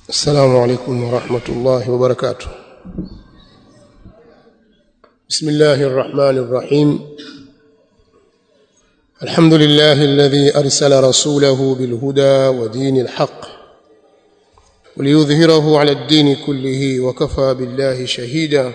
السلام عليكم ورحمة الله وبركاته بسم الله الرحمن الرحيم الحمد لله الذي أرسل رسوله بالهدى ودين الحق وليظهره على الدين كله وكفى بالله شهيدا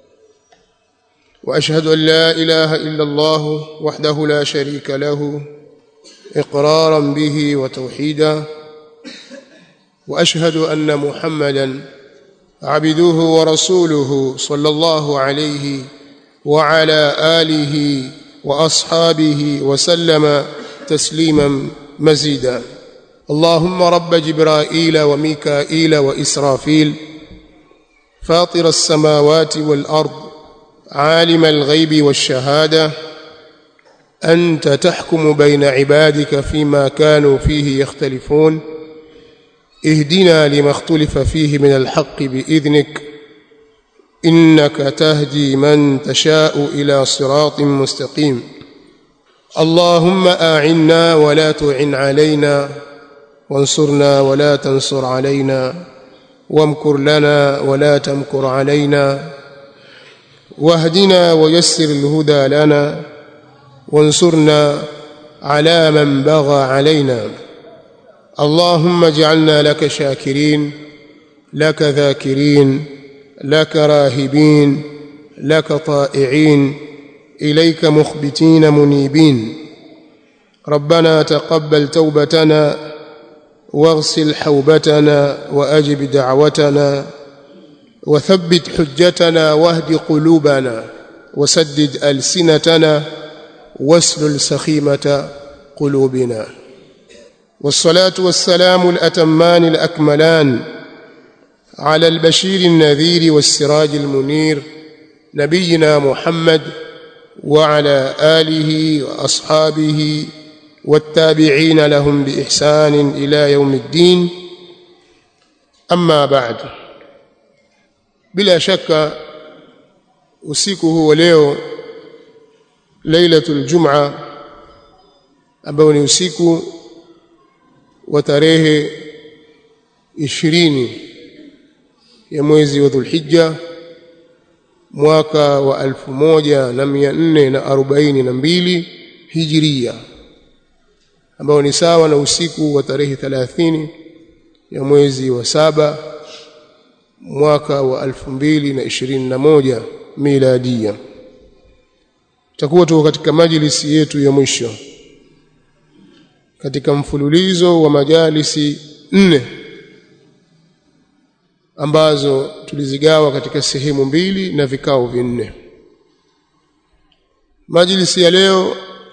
وأشهد أن لا إله إلا الله وحده لا شريك له إقرارا به وتوحيدا واشهد ان محمدا عبده ورسوله صلى الله عليه وعلى اله واصحابه وسلم تسليما مزيدا اللهم رب جبرائيل وميكائيل واسرافيل فاطر السماوات والارض عالم الغيب والشهاده انت تحكم بين عبادك فيما كانوا فيه يختلفون اهدنا لما اختلف فيه من الحق باذنك انك تهدي من تشاء الى صراط مستقيم اللهم اعنا ولا تعن علينا وانصرنا ولا تنصر علينا وامكر لنا ولا تمكر علينا واهدنا ويسر الهدى لنا وانصرنا على من بغى علينا اللهم اجعلنا لك شاكرين لك ذاكرين لك راهبين لك طائعين اليك مخبتين منيبين ربنا تقبل توبتنا واغسل حوبتنا واجب دعوتنا وثبت حجتنا واهد قلوبنا وسدد السنتنا واسلل سخيمه قلوبنا والصلاه والسلام الاتمان الاكملان على البشير النذير والسراج المنير نبينا محمد وعلى اله واصحابه والتابعين لهم باحسان الى يوم الدين اما بعد bila shaka usiku huu leo lailatul jum'a ambao ni usiku wa tarehe ishirini ya mwezi wa Dhulhijja mwaka wa alfu moja na mia nne na arobaini na mbili hijiria ambao ni sawa na usiku wa tarehe thelathini ya mwezi wa saba mwaka wa alfu mbili na ishirini na moja miladia tutakuwa tuko katika majlisi yetu ya mwisho katika mfululizo wa majalisi nne ambazo tulizigawa katika sehemu mbili na vikao vinne majlisi ya leo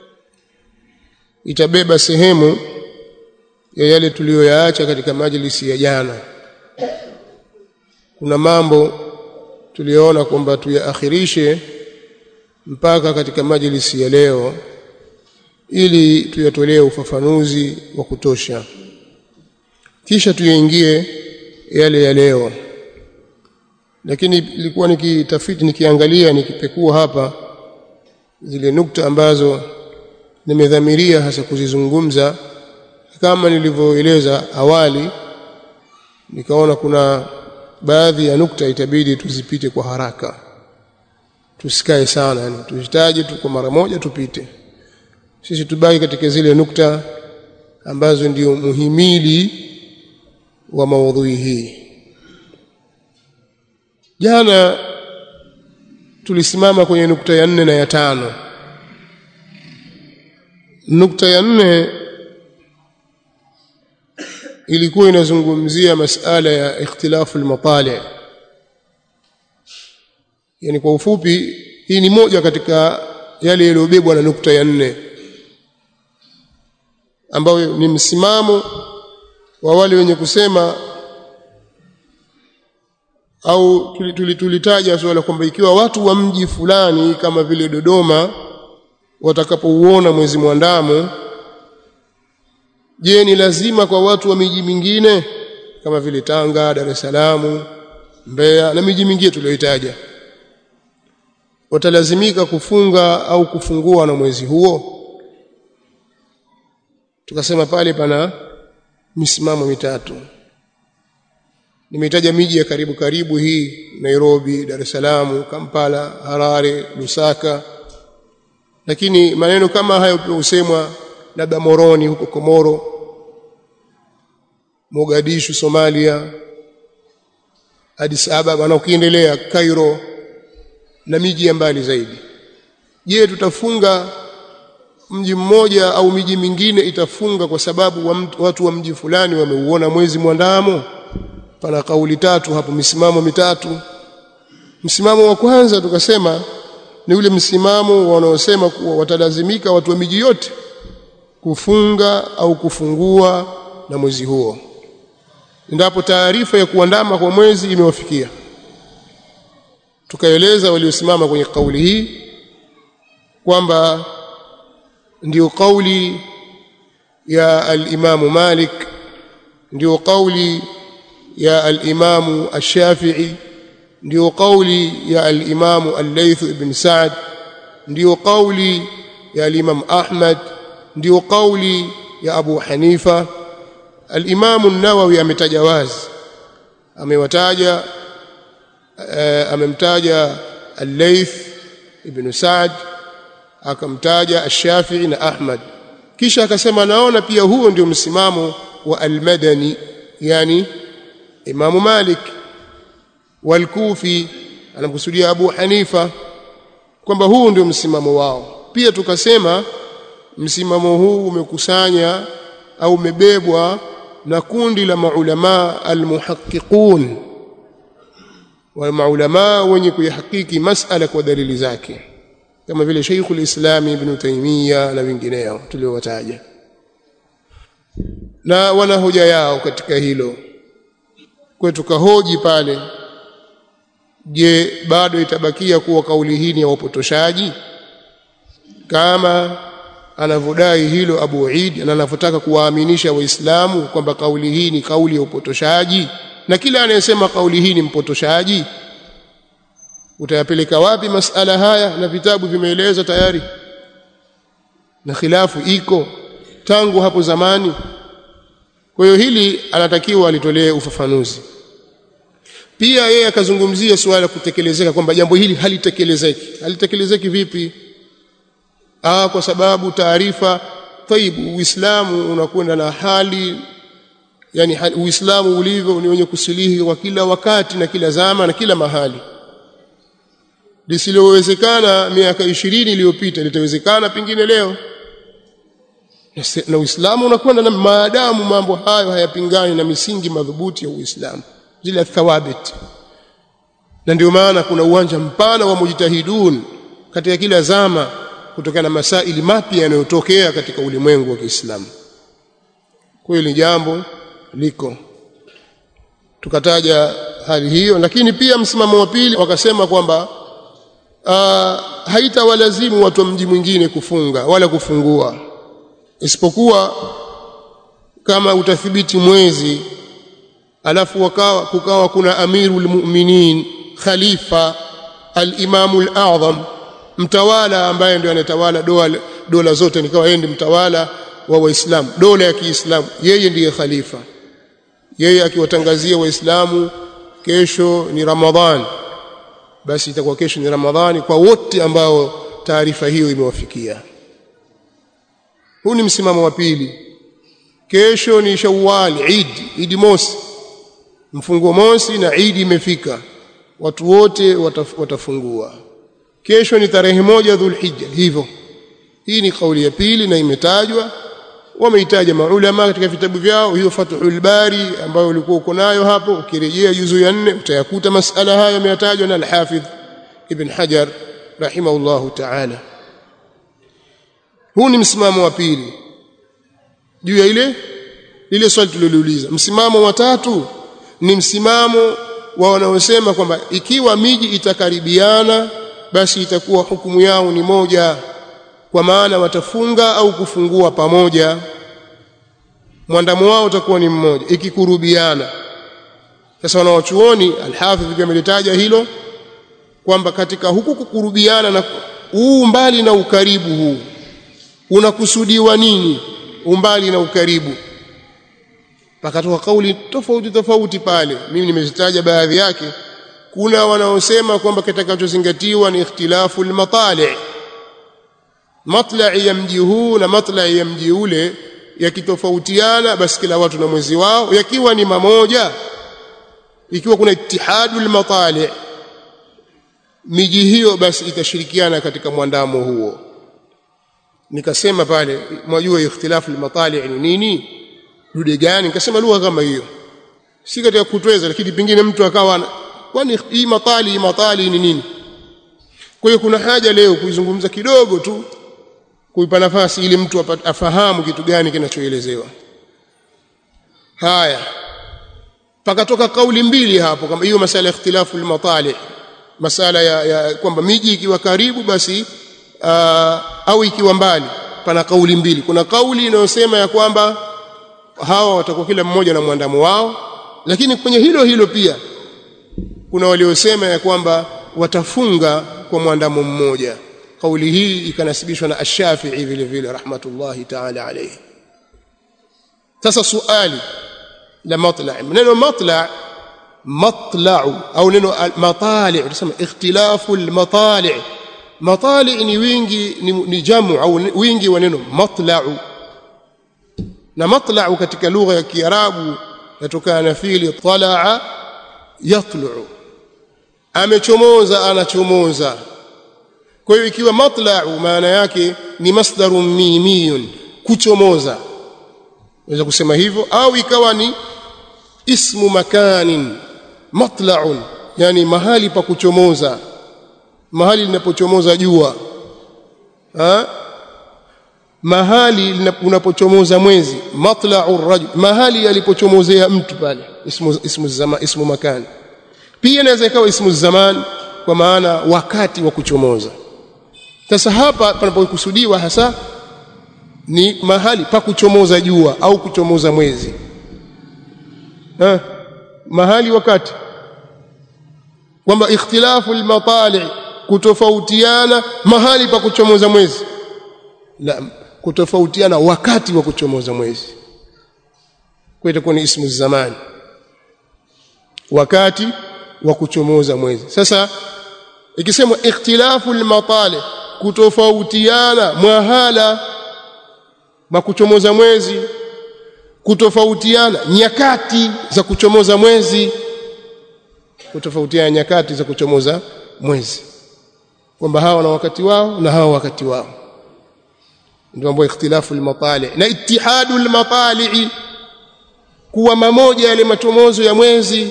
itabeba sehemu ya yale tuliyoyaacha katika majlisi ya jana kuna mambo tuliyoona kwamba tuyaakhirishe mpaka katika majlisi ya leo ili tuyatolee ufafanuzi wa kutosha kisha tuyaingie yale ya leo lakini ilikuwa nikitafiti nikiangalia nikipekua hapa zile nukta ambazo nimedhamiria hasa kuzizungumza kama nilivyoeleza awali nikaona kuna baadhi ya nukta itabidi tuzipite kwa haraka tusikae sana yani tuzitaje tu kwa mara moja tupite sisi tubaki katika zile nukta ambazo ndio muhimili wa maudhui hii jana tulisimama kwenye nukta ya nne na ya tano nukta ya nne ilikuwa inazungumzia masala ya ikhtilafu almatali yani kwa ufupi hii ni moja katika yale yaliyobebwa na nukta ya nne ambayo ni msimamo wa wale wenye kusema au tulitaja suala kwamba ikiwa watu wa mji fulani kama vile Dodoma watakapouona mwezi mwandamo je ni lazima kwa watu wa miji mingine kama vile Tanga, Dar es Salaam, Mbeya na miji mingine tuliyoitaja watalazimika kufunga au kufungua na mwezi huo tukasema pale pana misimamo mitatu nimetaja miji ya karibu karibu hii Nairobi Dar es Salaam Kampala Harare Lusaka lakini maneno kama hayo pia husemwa labda Moroni huko Komoro Mogadishu Somalia Addis Ababa na ukiendelea Cairo na miji ya mbali zaidi je tutafunga mji mmoja au miji mingine itafunga kwa sababu wa mtu, watu wa mji fulani wameuona mwezi mwandamo pana kauli tatu hapo misimamo mitatu msimamo wa kwanza tukasema ni ule msimamo wanaosema kuwa watalazimika watu wa miji yote kufunga au kufungua na mwezi huo endapo taarifa ya kuandama kwa mwezi imewafikia tukaeleza waliosimama kwenye kauli hii kwamba ndio kauli ya al-Imam Malik ndio kauli ya al-Imam Ash-Shafi'i ndio kauli ya al-Imam Al-Layth ibn Sa'd ndio kauli ya al-Imam Ahmad ndio kauli ya Abu Hanifa al-Imam An-Nawawi ametaja wazi amewataja uh, amemtaja Al-Layth ibn Sa'd akamtaja Ash-Shafi'i na Ahmad kisha akasema naona pia huo ndio msimamo wa Al-Madani yani Imam Malik wal-Kufi anamkusudia Abu Hanifa kwamba huu ndio msimamo wao pia tukasema msimamo huu umekusanya au umebebwa na kundi la maulama almuhaqqiqun wa maulama wenye kuyahakiki masala kwa dalili zake kama vile Sheikhul Islam Ibn Taymiyyah na wengineo tuliowataja na wana hoja yao katika hilo kwa tukahoji pale je bado itabakia kuwa kauli hii ni ya upotoshaji kama anavyodai hilo Abu Eid na anavyotaka kuwaaminisha waislamu kwamba kauli hii ni kauli ya upotoshaji na kila anayesema kauli hii ni mpotoshaji utayapeleka wapi masala haya na vitabu vimeeleza tayari na khilafu iko tangu hapo zamani kwa hiyo hili anatakiwa alitolee ufafanuzi pia yeye akazungumzia suala la kutekelezeka kwamba jambo hili halitekelezeki halitekelezeki vipi ah kwa sababu taarifa taibu uislamu unakwenda na hali yani uislamu ulivyo ni wenye kusilihi kwa kila wakati na kila zama na kila mahali lisilowezekana miaka ishirini iliyopita litawezekana pengine leo na Uislamu unakwenda na maadamu mambo hayo hayapingani na misingi madhubuti ya Uislamu zile thawabit na ndio maana kuna uwanja mpana wa mujtahidun katika kila zama kutokana na masaili mapya yanayotokea katika ulimwengu wa Kiislamu kweli jambo liko tukataja hali hiyo lakini pia msimamo wa pili wakasema kwamba uh, haitawalazimu watu wa mji mwingine kufunga wala kufungua isipokuwa kama utathibiti mwezi alafu wakawa kukawa kuna amirul mu'minin khalifa al-imamu al-a'zam mtawala ambaye ndio anatawala dola, dola zote nikawa yeye ndiye mtawala wa waislamu dola ya Kiislamu yeye ndiye khalifa yeye akiwatangazia waislamu kesho ni Ramadhan basi itakuwa kesho ni Ramadhani kwa wote ambao taarifa hiyo imewafikia huu ni msimamo wa pili kesho ni Shawwal Eid Eid mosi mfungo mosi na Eid imefika watu wote wataf, watafungua kesho ni tarehe moja Dhulhijja hivyo hii ni kauli ya pili na imetajwa wameitaja maulama katika vitabu vyao hiyo Fathul Bari ambayo ulikuwa uko nayo hapo ukirejea juzu ya nne utayakuta masala haya yametajwa na Al-Hafidh Ibn Hajar rahimahullahu ta'ala huu ni msimamo wa pili juu ya ile lile swali tuliloliuliza msimamo wa tatu ni msimamo wa wanaosema kwamba ikiwa miji itakaribiana basi itakuwa hukumu yao ni moja kwa maana watafunga au kufungua pamoja mwandamo wao utakuwa ni mmoja ikikurubiana sasa wanawachuoni alhafidh pia amelitaja hilo kwamba katika huku kukurubiana na huu mbali na ukaribu huu unakusudiwa nini umbali na ukaribu pakatoka kauli tofauti tofauti pale mimi nimezitaja baadhi yake kuna wanaosema kwamba kitakachozingatiwa ni ikhtilafu almatali matla'i ya mji huu na matla'i ya mji ule yakitofautiana basi kila watu na mwezi wao yakiwa ni mamoja ikiwa kuna ittihadu almatali miji hiyo basi itashirikiana katika mwandamo huo nikasema pale mwajua ikhtilafu almatali ni nini dude gani nikasema lugha kama hiyo si katika kutweza lakini pengine mtu akawa kwani hii matali hii matali ni nini kwa hiyo kuna haja leo kuizungumza kidogo tu kuipa nafasi ili mtu afahamu kitu gani kinachoelezewa haya pakatoka kauli mbili hapo kama hiyo masala ya ikhtilafu al-matali masala ya, ya kwamba miji ikiwa karibu basi uh, au ikiwa mbali pana kauli mbili kuna kauli inayosema ya kwamba hawa watakuwa kila mmoja na mwandamo wao lakini kwenye hilo hilo pia kuna waliosema ya kwamba watafunga kwa mwandamo mmoja kauli hii ikanasibishwa na ash-Shafi'i vile vile rahmatullahi ta'ala alayhi sasa suali la matla' neno matla' matla'u au neno matali' tunasema ikhtilafu al-matali' matali' ni wingi ni, ni jamu au wingi wa neno matla'u na matla'u katika lugha ya Kiarabu yatokana na fiili tala'a yatlu'u amechomoza anachomoza kwa hiyo ikiwa matla'u maana yake ni masdarun mimiyun kuchomoza unaweza kusema hivyo au ikawa ni ismu makanin matla'un yani mahali pa kuchomoza mahali linapochomoza jua ha mahali unapochomoza mwezi matla'ur rajul mahali alipochomozea mtu pale ismu ismu zama ismu makani pia inaweza ikawa ismu zaman kwa maana wakati wa kuchomoza sasa hapa panapokusudiwa hasa ni mahali pa kuchomoza jua au kuchomoza mwezi ha? mahali wakati kwamba ikhtilafu almatali kutofautiana mahali pa kuchomoza mwezi la kutofautiana wakati wa kuchomoza mwezi kwa itakuwa ni ismu zamani wakati wa kuchomoza mwezi sasa ikisemwa ikhtilafu almatali kutofautiana mahala ma kuchomoza mwezi kutofautiana nyakati za kuchomoza mwezi kutofautiana nyakati za kuchomoza mwezi kwamba hawa na wakati wao na hawa wakati wao ndio ambapo ikhtilafu almatali na ittihadu almatali kuwa mamoja yale machomozo ya mwezi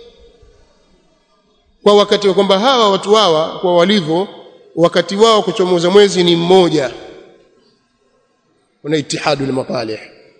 kwa wakati wa kwamba hawa watu hawa kwa walivyo wakati wao kuchomoza mwezi ni mmoja una ittihadu almatali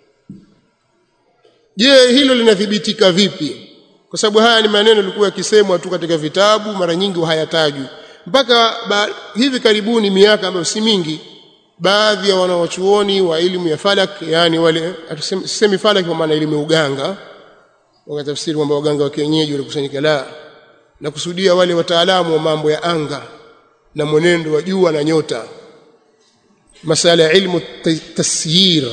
je hilo linathibitika vipi kwa sababu haya ni maneno yalikuwa yakisemwa tu katika vitabu mara nyingi hayatajwi mpaka ba, hivi karibuni miaka ambayo si mingi baadhi ya wanawachuoni wa elimu ya falak yani wale sisemi falak kwa maana elimu ya uganga wakatafsiri kwamba waganga wa kienyeji walikusanyika la na kusudia wale wataalamu wa mambo ya anga na mwenendo wa jua na nyota masala ya ilmu tasyir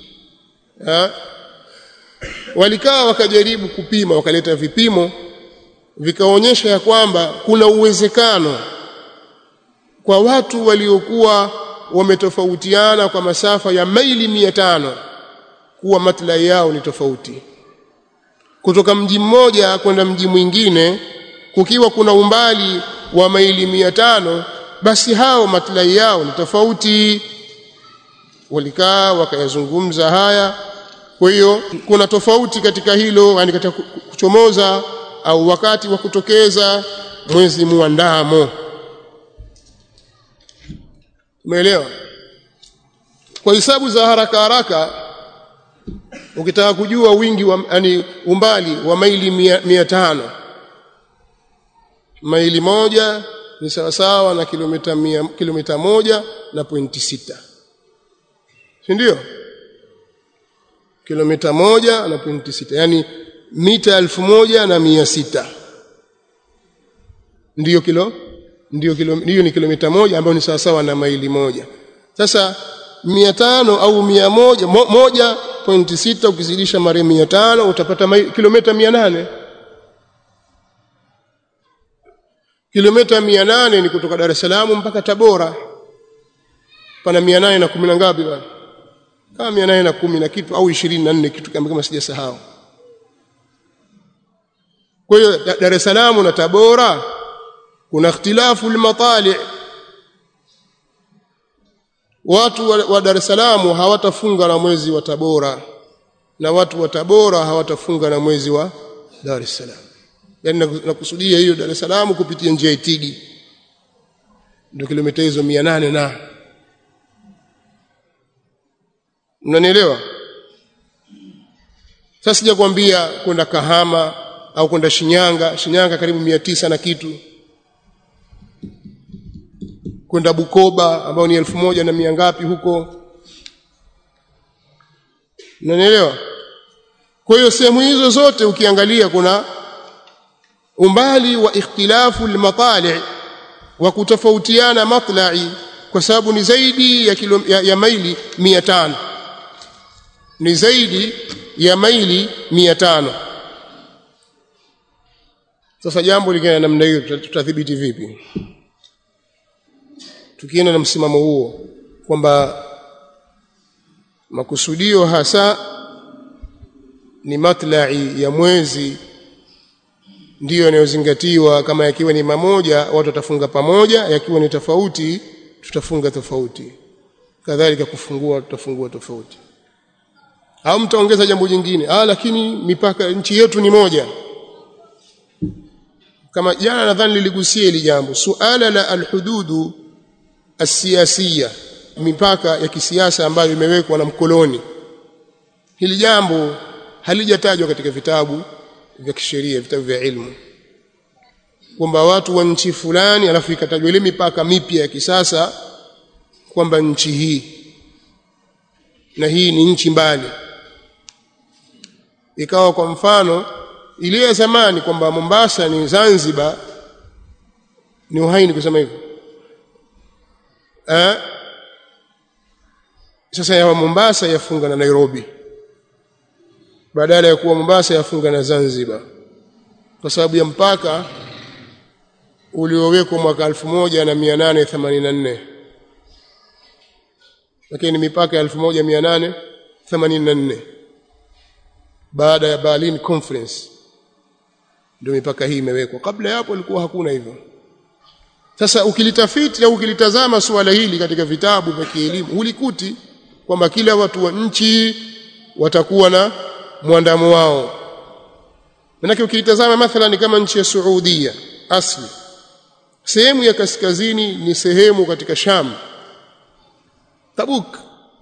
walikaa wakajaribu kupima wakaleta vipimo vikaonyesha ya kwamba kuna uwezekano kwa watu waliokuwa wametofautiana kwa masafa ya maili mia tano kuwa maslahi yao ni tofauti kutoka mji mmoja kwenda mji mwingine kukiwa kuna umbali wa maili mia tano basi hao maslahi yao ni tofauti walikaa wakayazungumza haya kwa hiyo kuna tofauti katika hilo yani katika kuchomoza au wakati wa kutokeza mwezi muandamo umeelewa kwa hisabu za haraka haraka ukitaka kujua wingi wa yani umbali wa maili mia, mia tano maili moja ni sawasawa na kilomita mia, kilomita moja na pointi sita si ndio kilomita moja na pointi sita yani mita elfu moja na mia sita ndiyo kilo ndiyo kilo hiyo ni kilomita moja ambayo ni sawasawa na maili moja sasa mia tano au mia moja mo, moja 1.6 ukizidisha mara 500 utapata kilomita 800 kilomita 800 ni kutoka Dar es Salaam mpaka Tabora pana 800 na kumi na ngapi bwana kama 800 na kumi na kitu au 24 kitu kama kama sijasahau kwa hiyo Dar es Salaam na Tabora kuna ikhtilafu al-matali' watu wa, wa Dar es Salaam hawatafunga na mwezi wa Tabora na watu wa Tabora hawatafunga na mwezi wa Dar es Salaam yani nakusudia hiyo Dar es Salaam kupitia njia Itigi ndio kilomita hizo 800 na mnanielewa sasa sija kuambia kwenda Kahama au kwenda Shinyanga Shinyanga karibu 900 na kitu kwenda Bukoba ambao ni elfu moja na mia ngapi huko unanielewa kwa hiyo sehemu hizo zote ukiangalia kuna umbali wa ikhtilafu almatali wa kutofautiana matla'i kwa sababu ni zaidi ya, kilo, ya, ya maili 500 ni zaidi ya maili 500 sasa jambo likiwa namna hiyo tutadhibiti vipi tukienda na msimamo huo kwamba makusudio hasa ni matlai ya mwezi ndiyo yanayozingatiwa kama yakiwa ni mamoja watu watafunga pamoja yakiwa ni tofauti tutafunga tofauti kadhalika kufungua tutafungua tofauti au mtaongeza jambo jingine ah lakini mipaka nchi yetu ni moja kama jana nadhani liligusia hili jambo suala la alhududu asiasia mipaka ya kisiasa ambayo imewekwa na mkoloni hili jambo halijatajwa katika vitabu vya kisheria vitabu vya ilmu kwamba watu wa nchi fulani alafu ikatajwa ile mipaka mipya ya kisasa kwamba nchi hii na hii ni nchi mbali ikawa kwa mfano ile ya zamani kwamba Mombasa ni Zanzibar ni uhaini kusema hivyo eh sasa ya Mombasa yafunga na Nairobi badala ya kuwa Mombasa yafunga na Zanzibar kwa sababu ya mpaka uliowekwa mwaka 1884 lakini mipaka ya 1884 baada ya Berlin Conference ndio mipaka hii imewekwa kabla ya hapo ilikuwa hakuna hivyo sasa ukilitafiti au ukilitazama suala hili katika vitabu vya kielimu hulikuti kwamba kila watu wa nchi watakuwa na mwandamo wao manake ukilitazama mathalan kama nchi ya Saudia asli sehemu ya kaskazini ni sehemu katika Sham Tabuk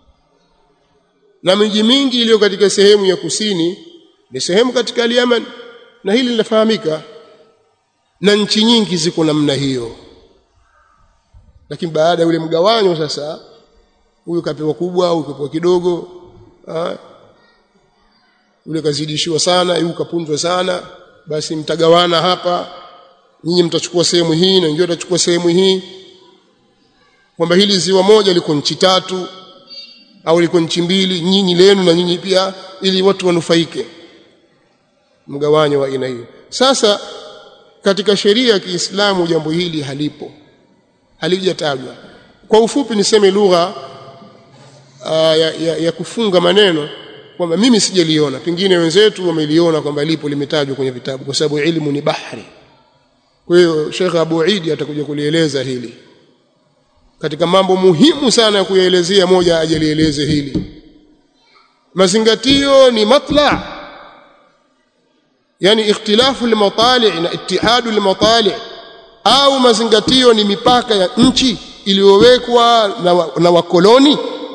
na miji mingi iliyo katika sehemu ya kusini ni sehemu katika Yemen na hili linafahamika na nchi nyingi ziko namna hiyo lakini baada ya ule mgawanyo sasa huyu kapewa kubwa huyu kapewa kidogo ha? yule kazidishiwa sana huyu kapunzwa sana basi mtagawana hapa nyinyi mtachukua sehemu hii na wengine watachukua sehemu hii kwamba hili ziwa moja liko nchi tatu au liko nchi mbili nyinyi lenu na nyinyi pia ili watu wanufaike mgawanyo wa aina hiyo sasa katika sheria ya Kiislamu jambo hili halipo halijatajwa kwa ufupi niseme lugha ya, ya, ya kufunga maneno kwamba mimi sijaliona pengine wenzetu wameliona kwamba lipo limetajwa kwenye vitabu kwa sababu elimu ni bahari kwa hiyo Sheikh Abu Eid atakuja kulieleza hili katika mambo muhimu sana ya kuyaelezea moja ajalieleze hili mazingatio ni matla yani ikhtilafu al-matali' na ittihadu al-matali' au mazingatio ni mipaka ya nchi iliyowekwa na, wa, na wakoloni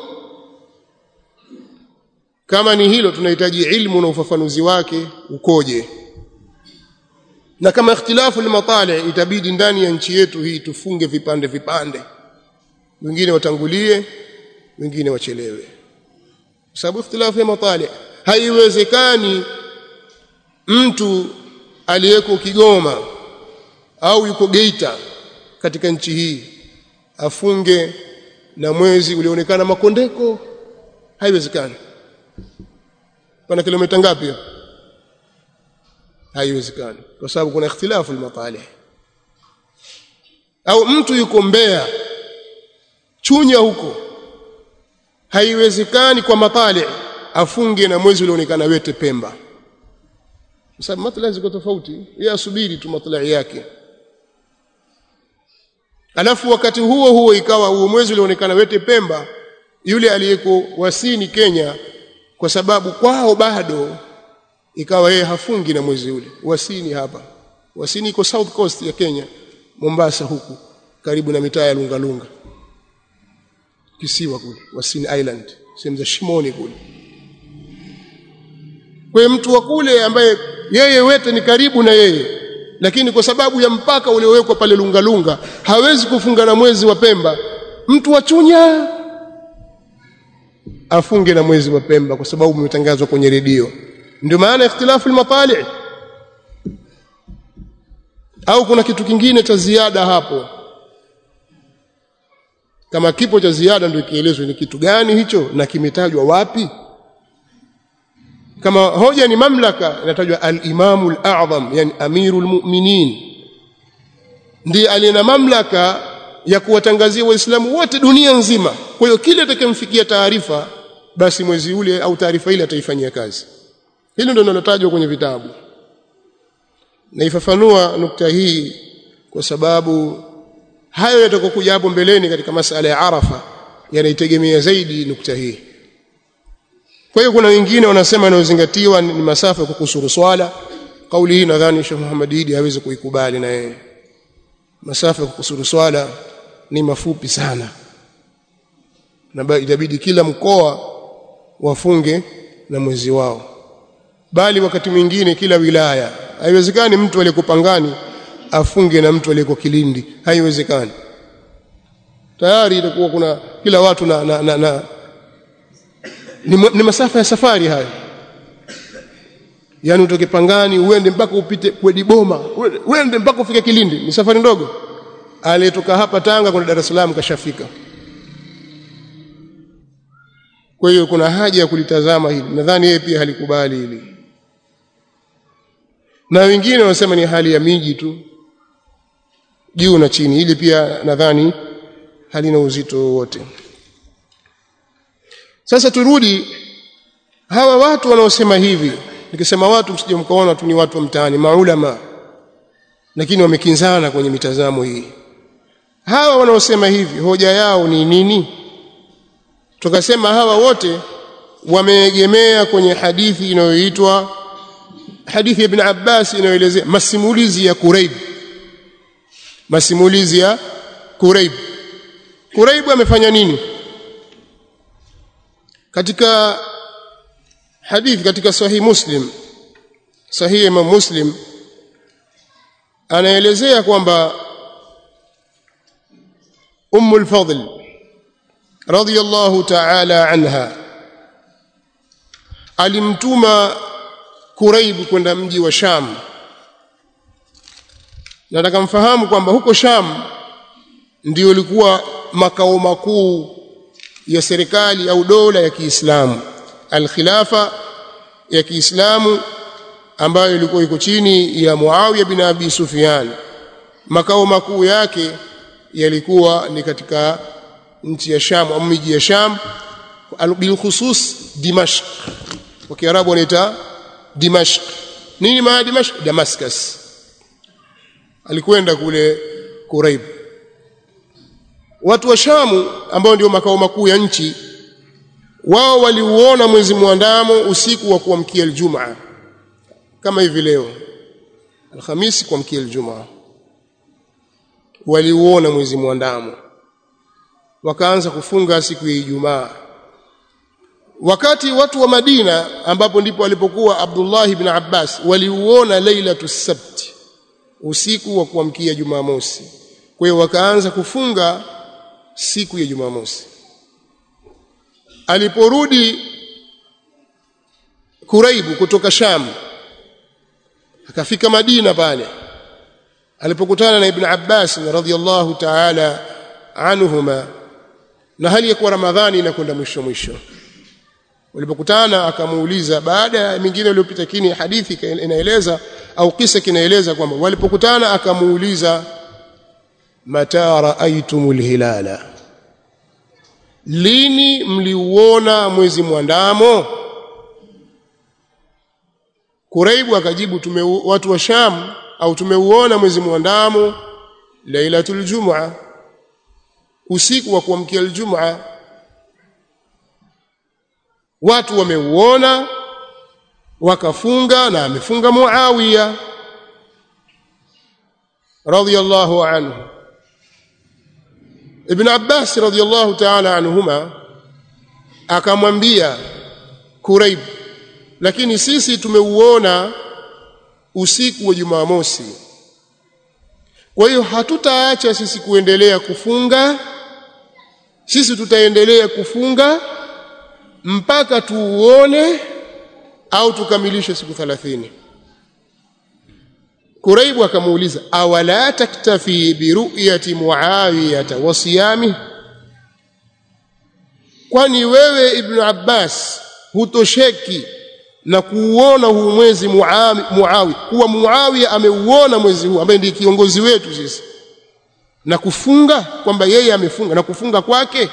kama ni hilo tunahitaji ilmu na ufafanuzi wake ukoje na kama ikhtilafu al-matali' itabidi ndani ya nchi yetu hii tufunge vipande vipande wengine watangulie wengine wachelewe sababu ikhtilafu ya matali' haiwezekani mtu aliyeko Kigoma au yuko Geita katika nchi hii afunge na mwezi ulioonekana makondeko haiwezekani pana kilomita ngapi haiwezekani kwa sababu kuna ikhtilafu al-matalih au mtu yuko Mbeya Chunya huko haiwezekani kwa matali afunge na mwezi ulioonekana wete Pemba kwa sababu matala ziko tofauti yeye asubiri tu matlai yake alafu wakati huo huo ikawa huo mwezi ulioonekana wete Pemba yule aliyeko wasini Kenya kwa sababu kwao bado ikawa yeye hafungi na mwezi ule wasini hapa wasini iko south coast ya Kenya Mombasa huku karibu na mitaa ya Lunga Lunga kisiwa kule Wasini Island sehemu za Shimoni kule kwa mtu wa kule ambaye yeye wete ni karibu na yeye lakini kwa sababu ya mpaka uliowekwa pale Lunga Lunga hawezi kufunga na mwezi wa Pemba mtu wa Chunya afunge na mwezi wa Pemba kwa sababu umetangazwa kwenye redio ndio maana ikhtilafu al-matali' au kuna kitu kingine cha ziada hapo kama kipo cha ziada ndio kielezwe ni kitu gani hicho na kimetajwa wapi kama hoja ni mamlaka inatajwa al-imamu al-a'zam yani amirul mu'minin ndiye aliye na mamlaka ya kuwatangazia waislamu wote dunia nzima kwa hiyo kile atakayemfikia taarifa basi mwezi ule au taarifa ile ataifanyia kazi hilo ndio linalotajwa kwenye vitabu naifafanua nukta hii kwa sababu hayo yatakokuja hapo mbeleni katika masala ya Arafa yanaitegemea zaidi nukta hii kwa hiyo kuna wengine wanasema yanayozingatiwa ni masafa ya kukusuru swala kauli hii nadhani Sheikh Muhammad Idi hawezi kuikubali na yeye masafa ya kukusuru swala ni mafupi sana na itabidi kila mkoa wafunge na mwezi wao bali wakati mwingine kila wilaya haiwezekani mtu aliyekupangani afunge na mtu aliyeko Kilindi haiwezekani tayari itakuwa kuna kila watu na, na, na, na ni, ni masafa ya safari hayo yani utoke Pangani uende mpaka upite kwedi Boma uende mpaka ufike Kilindi ni safari ndogo aliyetoka hapa Tanga kwenda Dar es Salaam kashafika kwa hiyo kuna haja ya kulitazama hili nadhani yeye pia halikubali hili na wengine wanasema ni hali ya miji tu juu na chini ili pia nadhani halina uzito wowote sasa turudi hawa watu wanaosema hivi nikisema watu msije mkaona tu ni watu wa mtaani maulama lakini wamekinzana kwenye mitazamo hii hawa wanaosema hivi hoja yao ni nini tukasema hawa wote wameegemea kwenye hadithi inayoitwa hadithi ya Ibn Abbas inayoelezea masimulizi ya Kurayb masimulizi ya Kurayb Kurayb amefanya nini katika hadithi katika sahih Muslim sahih Imam Muslim anaelezea kwamba Ummu al-Fadl radiyallahu ta'ala anha alimtuma Kuraibu kwenda mji wa Sham nataka mfahamu kwamba huko Sham ndio ilikuwa makao makuu ya serikali au dola ya Kiislamu al-khilafa ya Kiislamu ambayo ilikuwa iko chini ya Muawiya bin Abi Sufyan makao makuu yake yalikuwa ni katika nchi ya Sham au miji ya Sham bil khusus Dimashq kwa Kiarabu wanaita Dimashq nini maana Dimashq Damascus alikwenda kule Quraib watu wa Shamu ambao ndio makao makuu ya nchi wao waliuona mwezi mwandamo usiku wa kuamkia Ijumaa kama hivi leo Alhamisi kuamkia Ijumaa waliuona mwezi mwandamo wakaanza kufunga siku ya Ijumaa wakati watu wa Madina ambapo ndipo walipokuwa Abdullah ibn Abbas waliuona lailatu sabt usiku wa kuamkia Jumamosi kwa hiyo wakaanza kufunga siku ya Jumamosi aliporudi Kuraibu kutoka Sham akafika Madina pale alipokutana na Ibn Abbas radhiyallahu ta'ala anhuma na hali ya kuwa Ramadhani inakwenda mwisho mwisho walipokutana akamuuliza baada ya mingine iliyopita kini hadithi inaeleza au kisa kinaeleza kwamba walipokutana akamuuliza mata raaitumul hilala lini mliuona mwezi mwandamo Kuraibu akajibu tume watu wa Sham au tumeuona mwezi mwandamo lailatul jum'a usiku wa kuamkia aljum'a watu wameuona wakafunga na amefunga Muawiya radiyallahu anhu Ibn Abbas radiyallahu ta'ala anhuma akamwambia Kurayb lakini sisi tumeuona usiku wa Jumamosi kwa hiyo hatutaacha sisi kuendelea kufunga sisi tutaendelea kufunga mpaka tuuone au tukamilishe siku 30 Kuraibu akamuuliza awala taktafi bi ru'yati Muawiyah wa siyami kwani wewe Ibn Abbas hutosheki na kuuona huu mwezi Muawi kuwa Muawiya ameuona mwezi huu ambaye ndiye kiongozi wetu sisi na kufunga kwamba yeye amefunga na kufunga kwake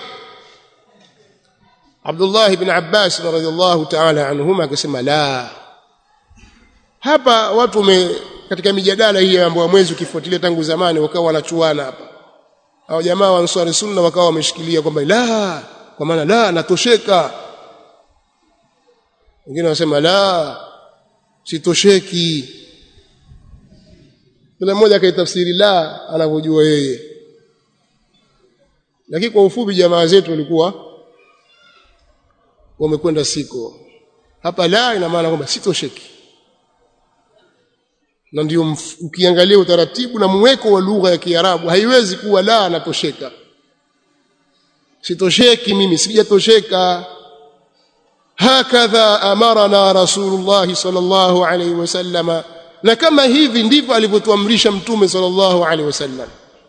Abdullah ibn Abbas radhiyallahu ta'ala anhuma akasema la hapa watu wame katika mijadala hii ambayo mwezi ukifuatilia tangu zamani wakawa wanachuana hapa hao jamaa wa Ansari Sunna wakawa wameshikilia kwamba la kwa maana la natosheka wengine wanasema la sitosheki kila mmoja akaitafsiri la anavyojua yeye lakini kwa ufupi jamaa zetu walikuwa wamekwenda siko hapa la ina maana kwamba sitosheki na ndio ukiangalia utaratibu na mweko wa lugha ya Kiarabu haiwezi kuwa la natosheka sitosheki mimi sijatosheka hakadha amarana rasulullah sallallahu alaihi wasallam na kama hivi ndivyo alivyotuamrisha mtume sallallahu alaihi wasallam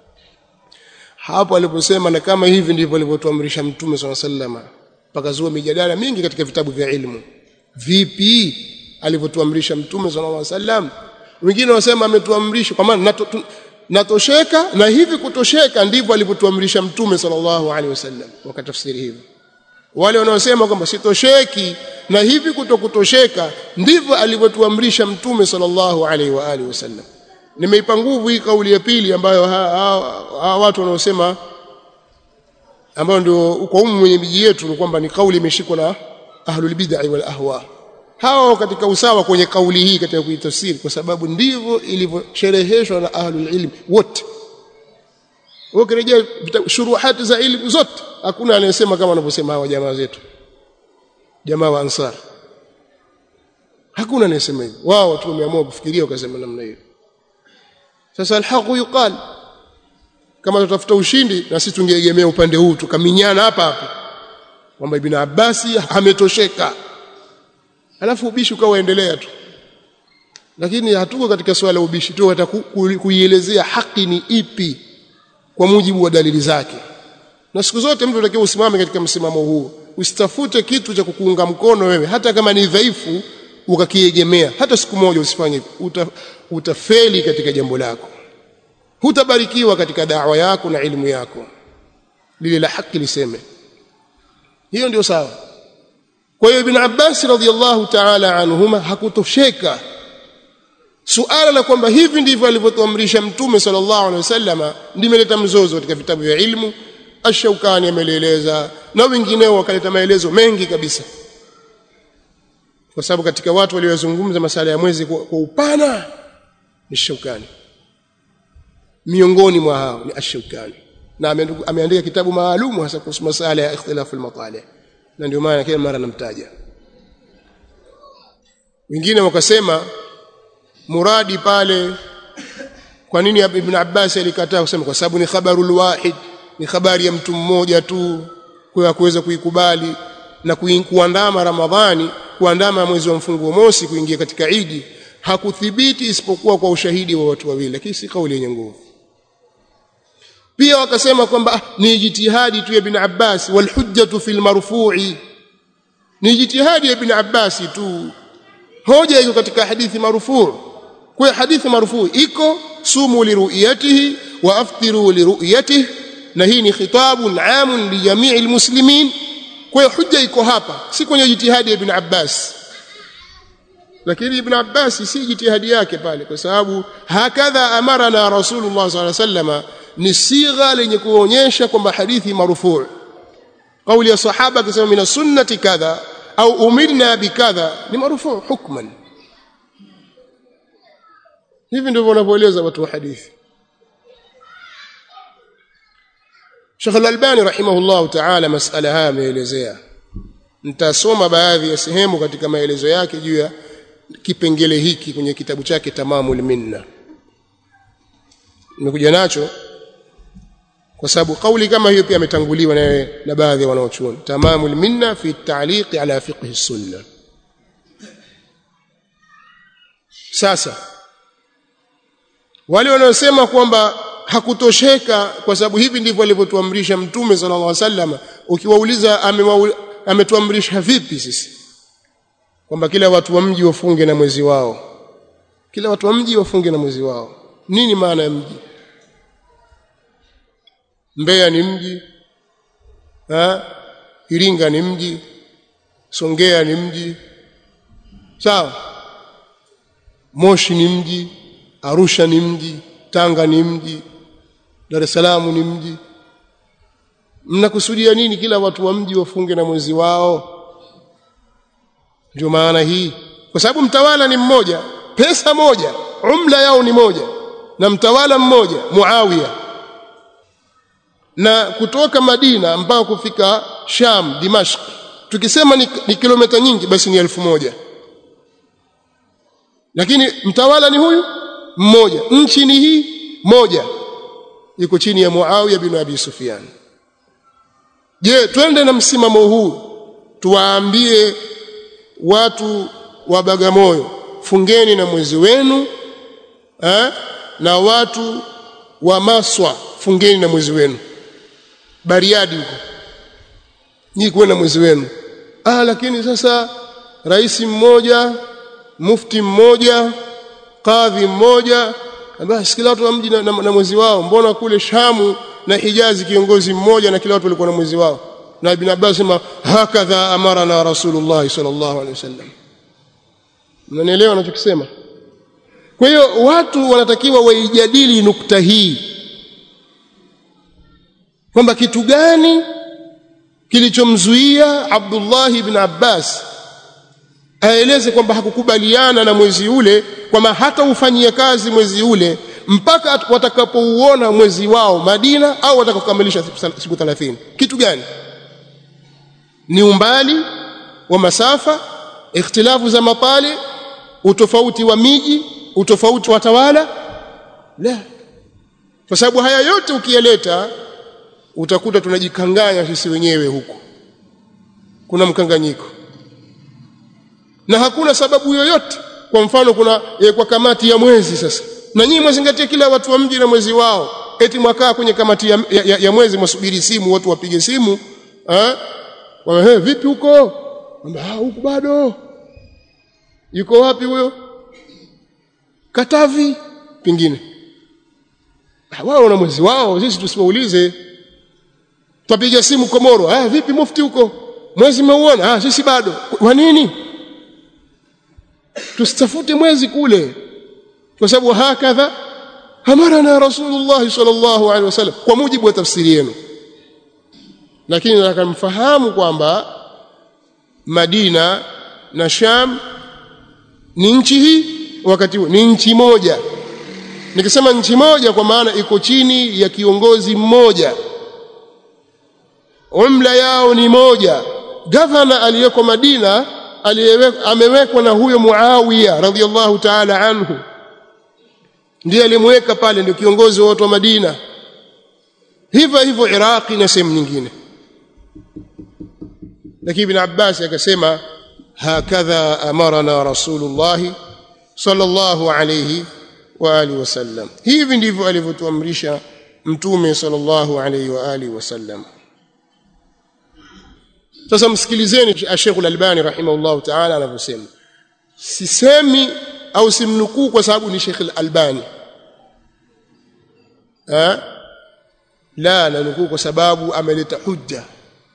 hapo aliposema na kama hivi ndivyo alivyotuamrisha mtume sallallahu alaihi wasallam pakazua mijadala mingi katika vitabu vya ilmu vipi alivyotuamrisha mtume sallallahu alaihi wasallam wengine wasema ametuamrisha kwa maana nato, natosheka na hivi kutosheka ndivyo alivyotuamrisha mtume sallallahu alaihi wasallam wakatafsiri hivyo wale wanaosema kwamba sitosheki na hivi kutokutosheka ndivyo alivyotuamrisha mtume sallallahu alaihi wa alihi wasallam nimeipa nguvu hii kauli ya pili ambayo ha, ha, ha, watu wanaosema ambayo ndio kwa umu mwenye miji yetu ni kwamba ni kauli imeshikwa na ahlul bid'ah wal ahwa hao katika usawa kwenye kauli hii katika kuitafsiri kwa sababu ndivyo ilivyoshereheshwa na ahlul ilm wote ukirejea shuruhati za ilmu zote hakuna anayesema kama wanavyosema hawa jamaa zetu jamaa wa ansar hakuna anayesema hivyo wao tu wameamua kufikiria wakasema namna hiyo sasa alhaqu yuqal kama tutafuta ushindi na sisi tungeegemea upande huu tukaminyana hapa hapa kwamba ibn Abbasi ametosheka alafu ubishi ukawa endelea tu lakini hatuko katika swala la ubishi tu hata kuielezea haki ni ipi kwa mujibu wa dalili zake na siku zote mtu anatakiwa usimame katika msimamo huu usitafute kitu cha kukuunga mkono wewe hata kama ni dhaifu ukakiegemea hata siku moja usifanye Uta, utafeli katika jambo lako hutabarikiwa katika dawa yako na elimu yako lile la haki liseme hiyo ndio sawa kwa hiyo ibn Abbas radhiallahu ta'ala anhuma hakutosheka suala la kwamba hivi ndivyo alivyotuamrisha mtume sallallahu alaihi wasallam limeleta mzozo katika vitabu vya ilmu Ash-Shawkani amelieleza na wengineo wakaleta maelezo mengi kabisa kwa sababu katika watu waliozungumza masala ya mwezi kwa, kwa upana ni Shawkani miongoni mwa hao ni Ash-Shawkani na ameandika kitabu maalumu hasa kuhusu masala ya ikhtilafu al-matali na ndio maana kila mara namtaja wengine wakasema muradi pale kwa nini ibn Abbas alikataa kusema kwa sababu ni khabarul wahid ni habari ya mtu mmoja tu kwa kuweza kuikubali na kuandama Ramadhani kuandama mwezi wa mfunguo mosi kuingia katika Idi hakuthibiti isipokuwa kwa ushahidi wa watu wawili lakini si kauli yenye nguvu pia wakasema kwamba ah, ni jitihadi tu ya ibn Abbas wal hujjatu fil marfu'i ni jitihadi ya ibn Abbas tu hoja iko katika hadithi marufuu kwa hadithi marufuu iko sumu liruyatihi wa aftiru liruyatihi na hii ni khitabun amun li jamii almuslimin kwa hujja iko hapa si kwenye jitihadi ya ibn Abbas lakini ibn Abbas si jitihadi yake pale kwa sababu hakadha amarana rasulullah sallallahu alaihi wasallam ni sigha lenye kuonyesha kwamba hadithi marufuu kauli ya sahaba akisema mina sunnati kadha au umirna bikadha ni marufuu hukman hivi ndivyo wanavyoeleza watu wa hadithi Sheikh Al-Albani rahimahullah ta'ala masala haya ameelezea nitasoma baadhi ya sehemu katika maelezo yake juu ya kipengele hiki kwenye kitabu chake Tamamul Minna nimekuja nacho kwa sababu kauli kama hiyo pia ametanguliwa na, na baadhi ya wanaochuoni Tamamul Minna fi ta'liq ala fiqh sunna sasa wale wanaosema kwamba hakutosheka kwa sababu hivi ndivyo alivyotuamrisha mtume sallallahu alaihi wasallam ukiwauliza ametuamrisha vipi sisi kwamba kila watu wa mji wafunge na mwezi wao kila watu wa mji wafunge na mwezi wao nini maana ya mji Mbeya ni mji ha? Iringa ni mji Songea ni mji sawa Moshi ni mji Arusha ni mji Tanga ni mji Dar es Salaam ni mji mnakusudia nini kila watu wa mji wafunge na mwezi wao ndio maana hii kwa sababu mtawala ni mmoja pesa moja umla yao ni moja na mtawala mmoja Muawiya na kutoka Madina mpaka kufika Sham Dimashq tukisema ni, ni kilomita nyingi basi ni elfu moja lakini mtawala ni huyu mmoja nchi ni hii moja iko chini ya Muawiya bin Abi Sufyan je twende na msimamo huu tuwaambie watu wa Bagamoyo fungeni na mwezi wenu eh? na watu wa Maswa fungeni na mwezi wenu Bariadi huko nyinyi kuwe na mwezi wenu ah lakini sasa rais mmoja mufti mmoja kadhi mmoja basi kila watu wa mji na, na, na mwezi wao mbona kule Shamu na Hijazi kiongozi mmoja na kila watu walikuwa na mwezi wao na Ibn Abbas sema hakadha amarana Rasulullah sallallahu alaihi wasallam mnanielewa ninachokisema kwa hiyo watu wanatakiwa waijadili nukta hii kwamba kitu gani kilichomzuia Abdullah ibn Abbas aeleze kwamba hakukubaliana na mwezi ule kwamba hata ufanyie kazi mwezi ule mpaka watakapouona mwezi wao Madina au watakokamilisha siku 30 kitu gani ni umbali wa masafa ikhtilafu za mapali utofauti wa miji utofauti wa tawala la kwa sababu haya yote ukiyaleta utakuta tunajikanganya sisi wenyewe huko kuna mkanganyiko na hakuna sababu yoyote kwa mfano kuna e, kwa kamati ya mwezi sasa na nyinyi mwazingatie kila watu wa mji na mwezi wao eti mwakaa kwenye kamati ya, ya, ya mwezi mwasubiri simu watu wapige simu eh hey, vipi huko ah huko bado yuko wapi huyo Katavi pingine wao na mwezi wao sisi tusiwaulize twapiga simu Komoro ah vipi mufti huko mwezi umeuona ah sisi bado kwa nini tusitafute mwezi kule kwa sababu hakadha amarana rasulullah sallallahu alaihi wasallam kwa mujibu wa tafsiri yenu lakini nataka mfahamu kwamba Madina na Sham ni nchi hii wakati huu ni nchi moja nikisema nchi moja kwa maana iko chini ya kiongozi mmoja umla yao ni moja gavana aliyeko Madina amewekwa na huyo Muawiya radhiallahu ta'ala anhu ndiye alimweka pale ndio kiongozi wa watu wa Madina hivyo hivyo Iraqi na sehemu nyingine lakini ibn Abbas akasema hakadha amarana rasulullah sallallahu alayhi wa alihi wasallam hivi ndivyo alivyotuamrisha mtume sallallahu alayhi wa alihi wasallam sasa msikilizeni Sheikh Al-Albani rahimahullah ta'ala anavyosema sisemi au simnukuu kwa sababu ni Sheikh Al-Albani eh la nanukuu kwa sababu ameleta hujja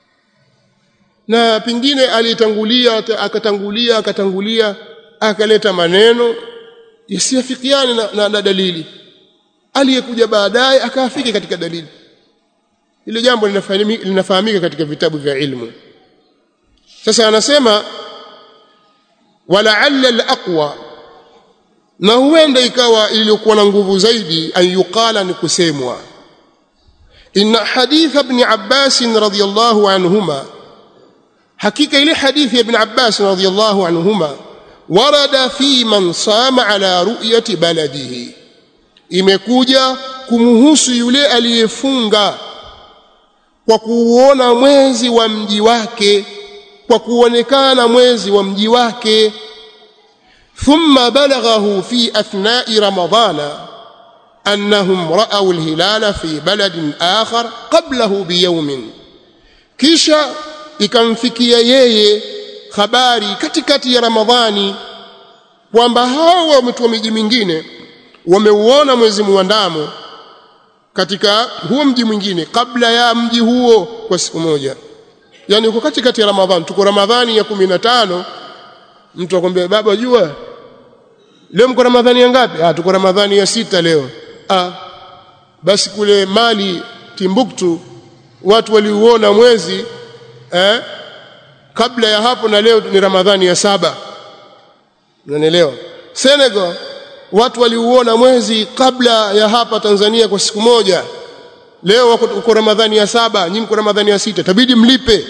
na pingine alitangulia akatangulia akatangulia akaleta maneno yasiyofikiana na, na, na dalili aliyekuja baadaye akaafiki katika dalili hilo jambo linafahamika katika vitabu vya ilmu sasa anasema walaalla alaqwa na huenda ikawa iliyokuwa na nguvu zaidi an yuqala ni kusemwa inna hadith ibn Abbas radhiyallahu anhuma hakika ile hadithi ya ibn Abbas radhiyallahu anhuma warada fi man sama ala ru'yati baladihi imekuja kumhusu yule aliyefunga kwa kuuona mwezi wa mji wake kwa kuonekana mwezi wa mji wake thumma balaghahu fi athna'i ramadana annahum ra'aw al-hilala fi baladin akhar qablahu biyawmin kisha ikamfikia yeye habari katikati ya ramadhani kwamba hao watu wa miji mingine wameuona mwezi muandamo katika huo mji mwingine kabla ya mji huo kwa siku moja yani uko katikati ya ramadhani tuko ramadhani ya 15 mtu akwambia baba jua leo mko ramadhani ya ngapi ah tuko ramadhani ya sita leo ah basi kule mali timbuktu watu waliuona mwezi eh kabla ya hapo na leo ni ramadhani ya saba unanielewa Senegal watu waliuona mwezi kabla ya hapa Tanzania kwa siku moja leo wako uko ramadhani ya saba nyinyi mko ramadhani ya sita tabidi mlipe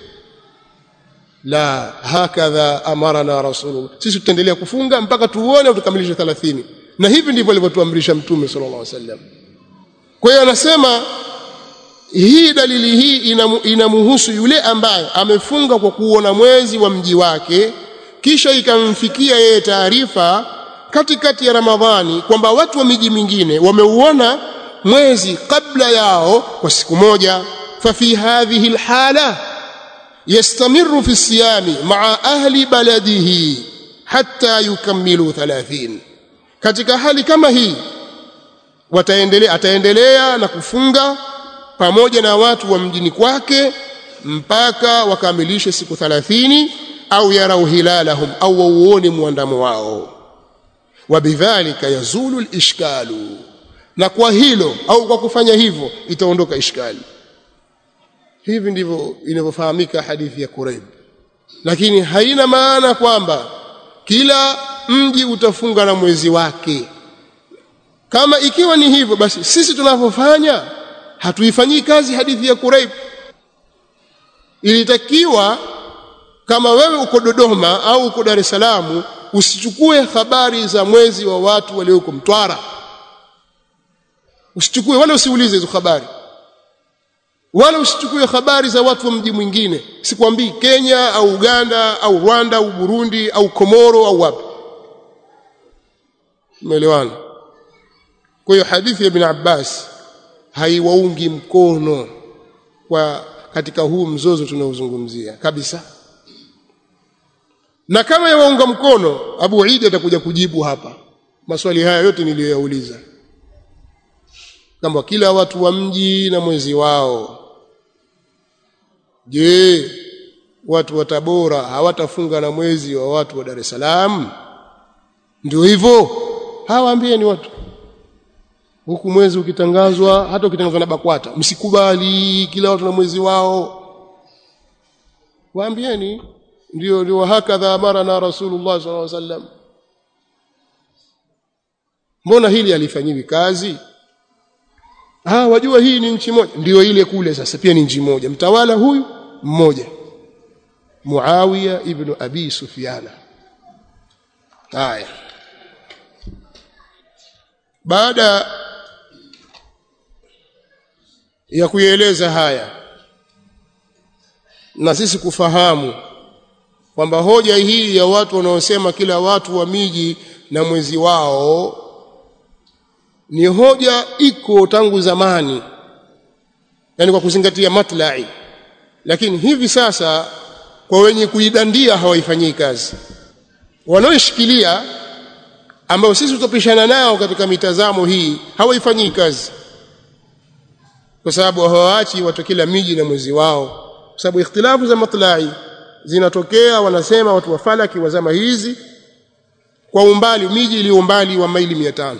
la hakadha amarana rasulullah sisi tutaendelea kufunga mpaka tuone au tukamilishe 30 na hivi ndivyo alivyotuamrisha mtume sallallahu alaihi wasallam kwa hiyo anasema hii dalili hii inamhusu yule ambaye amefunga kwa kuona mwezi wa mji wake kisha ikamfikia yeye taarifa katikati ya Ramadhani kwamba watu wa miji mingine wameuona mwezi kabla yao kwa siku moja fafi hadhihi alhala yastamiru fi siyami maa ahli baladihi hatta yukammilu 30 katika hali kama hii wataendelea ataendelea na kufunga pamoja na watu wa mjini kwake mpaka wakamilishe siku 30 au yarau hilalahum au wauone muandamo wao wabidhalika yazulu alishkalu na kwa hilo au kwa kufanya hivyo itaondoka ishkali hivi ndivyo inavyofahamika hadithi ya Quraib lakini haina maana kwamba kila mji utafunga na mwezi wake kama ikiwa ni hivyo basi sisi tunavyofanya hatuifanyii kazi hadithi ya Quraib ilitakiwa kama wewe uko Dodoma au uko Dar es Salaam usichukue habari za mwezi wa watu walioko Mtwara usichukue wala usiulize hizo habari wala usichukue habari za watu wa mji mwingine sikwambii Kenya au Uganda au Rwanda au Burundi au Komoro au wapi umeelewana kwa hiyo hadithi ya Ibn Abbas haiwaungi mkono kwa katika huu mzozo tunaozungumzia kabisa na kama yawaunga mkono Abu Idi atakuja kujibu hapa maswali haya yote niliyoyauliza kama kila watu wa mji na mwezi wao je watu wa Tabora hawatafunga na mwezi wa watu wa Dar es Salaam ndio hivyo hawaambieni watu huku mwezi ukitangazwa hata ukitangazwa na BAKWATA msikubali kila watu na mwezi wao waambieni ndio ndio hakadha amara na rasulullah sallallahu alaihi wasallam mbona hili alifanyiwi kazi ah wajua hii ni nchi moja ndio ile kule sasa pia ni nchi moja mtawala huyu mmoja Muawiya ibn Abi Sufyana haya baada ya kuieleza haya na sisi kufahamu kwamba hoja hii ya watu wanaosema kila watu wa miji na mwezi wao ni hoja iko tangu zamani yani kwa kuzingatia matlai lakini hivi sasa kwa wenye kuidandia hawaifanyii kazi wanaoishikilia ambao sisi tutapishana nao katika mitazamo hii hawaifanyii kazi kwa sababu hawaachi watu kila miji na mwezi wao kwa sababu ikhtilafu za matlai zinatokea wanasema watu wa falaki wa zama hizi kwa umbali miji iliyo umbali wa maili 500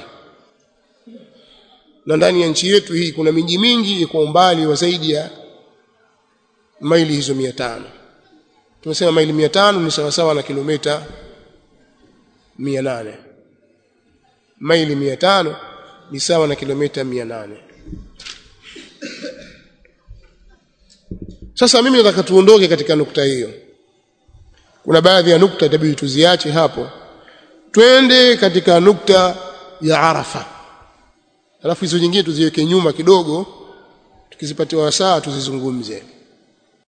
na ndani ya nchi yetu hii kuna miji mingi kwa umbali wa zaidi ya maili hizo 500 tumesema maili 500 ni sawa sawa na kilomita 800 maili 500 ni sawa na kilomita 800 sasa mimi nataka tuondoke katika nukta hiyo kuna baadhi ya nukta itabidi tuziache hapo twende katika nukta ya Arafa alafu hizo nyingine tuziweke nyuma kidogo tukizipatia wasaa tuzizungumze